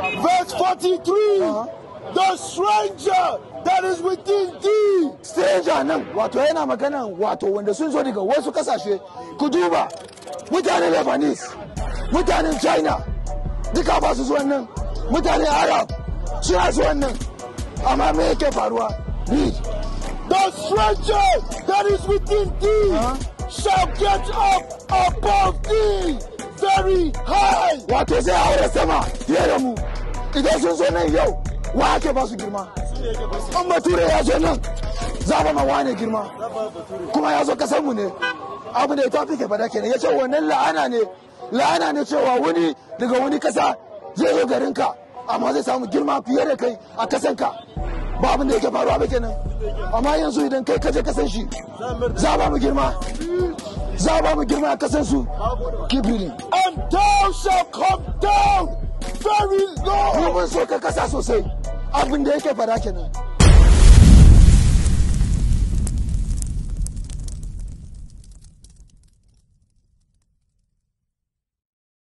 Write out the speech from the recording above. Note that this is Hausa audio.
Verse 43 The stranger that is within thee. stranger nan wato yana magana wato wanda sun zo daga wasu kasashe ku duba mutanen lebanese mutanen china duka ba su zuwan nan mutanen arab suna zuwan nan amma me yake faruwa read The stranger that is within thee Huh? shall get up above thee very high. wato zai haura sama fiye da mu idan sun zo nan yau wa ake ba su girma in bature ya zo nan za ba ma wane girma kuma ya zo kasar mu ne abu da ya tafi ke fada kenan ya ce wannan la'ana ne la'ana ne cewa wani daga wani kasa zai zo garinka amma zai samu girma fiye da kai a kasanka ba abin da yake faruwa ba kenan amma yanzu idan kai kaje kasan shi za ba mu girma za ba mu girma a kasan su keep reading And thou shalt come down very mu low. mun so ka kasa sosai abin da yake fada kenan